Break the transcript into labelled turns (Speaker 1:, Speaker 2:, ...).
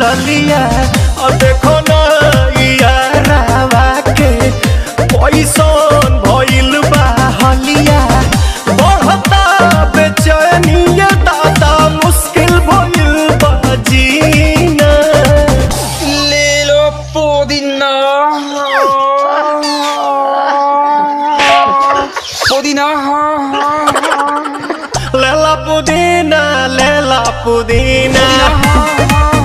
Speaker 1: गलिया और देखो ना यारावा के पैसन भइल बा हलिया बढ़ता बेचैनिया दादा मुश्किल भइल बा जीना
Speaker 2: ले लो पुदीना पुदीना
Speaker 1: लेला पुदीना लेला पुदीना